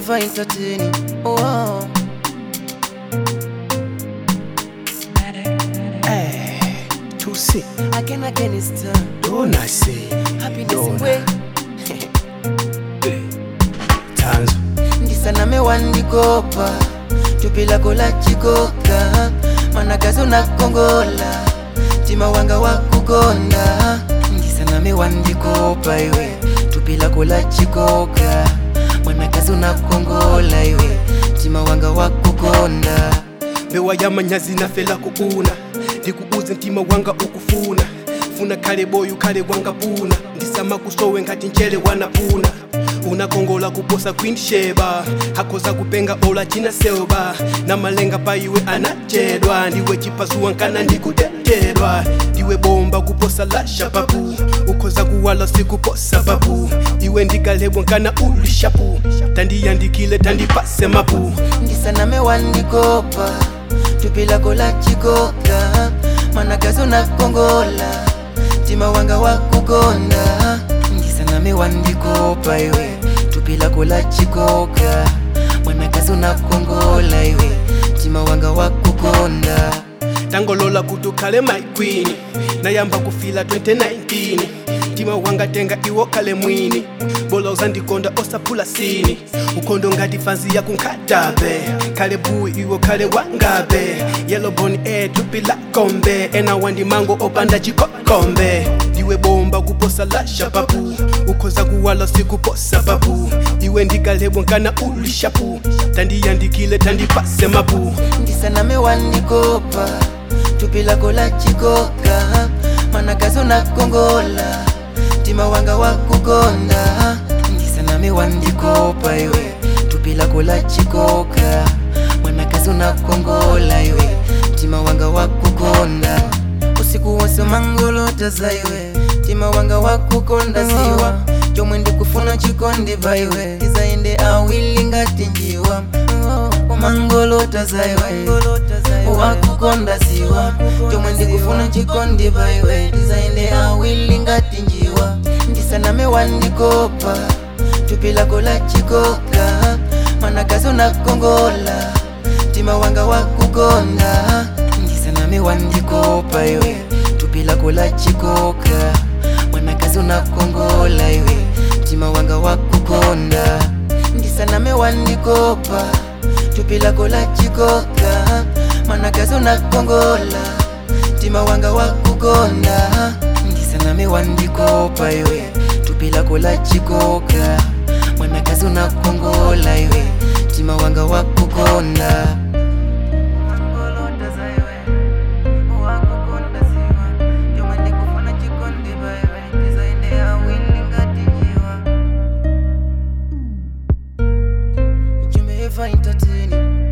ever entertaining. Oh, Hey, to see, again, again, it's time. don't I say, Happiness Dona. way. Tanzo, ndisaname wandikopa tupi lako la chikoka manakazi unakongola tima wanga wakukonda ndisaname wandikopa iwe tupi lako la chikoka mwanakazi unakongola iwe tima wanga wakukonda mbewa yamanyazi nafela kuuna ndikuuze mtima wanga ukufuna funa kale boyu kale wanga puna ndisama kusowe ngati mchere wanapuna unakongola kuposa queen sheba hakoza kupenga ola china selba na malenga pa iwe anachedwa ndiwe chipasuwa nkana ndikutetedwa ndiwe bomba kuposa lasha papu ukhoza kuwala sikuposa papu iwe ndikalebwa nkana ulishapu tandiyandikile tandipase mapu ndisaname wandikopa tupi lako la chikoka manakazi unakongola tima wanga wakukonda ndisaname wandikopa iwe tupi lako la chikoka mwanakazi unakongola iwe tima wanga wakukonda tangolola kuti ukhale my queen nayamba kufila 2019 mtima wanga tenga iwo khale mwini bola uzandikonda osaphula sini ukhondo ngati fanzi yakunkhatabe khale buwi iwo khale wangabe yeloboni ethupi lakombe ena wandimango opanda chikokombe ndiwe bomba kuposa lasha papu ukhoza kuwala sikuposa papu iwe ndikalebwa nkana ulishapu tandiyandikile tandipase mapu ndisaname wandikopa tupi lako la chikoka manakazi unakongola tima wanga wakukonda ndisaname wandikopa iwe tupi lako la chikoka mwanakazi unakongola iwe tima wanga wakukonda usiku wose mangolota za iwe tima wanga wakukonda siwa chomwe ndikufuna chikondi baiwe izaende awili ngati njiwa umangolota za iwe wakukonda siwa chomwe ndikufuna chikondi baiwe izaende awili ngati njiwa ndisaname wandikopa tupi lako la chikoka manakazi unakongola tima wanga wakukonda ndisaname wandikopa iwe tupi lako la chikoka mwanakazi unakongola iwe tima wanga wakukonda ndisaname wandikopa tupi lako la chikoka manakazi unakongola tima wanga wakukonda ndisaname wandikopa iwe tupi lako la chikoka mwanakazi unakongola iwe tima wanga wakukonda Entertaining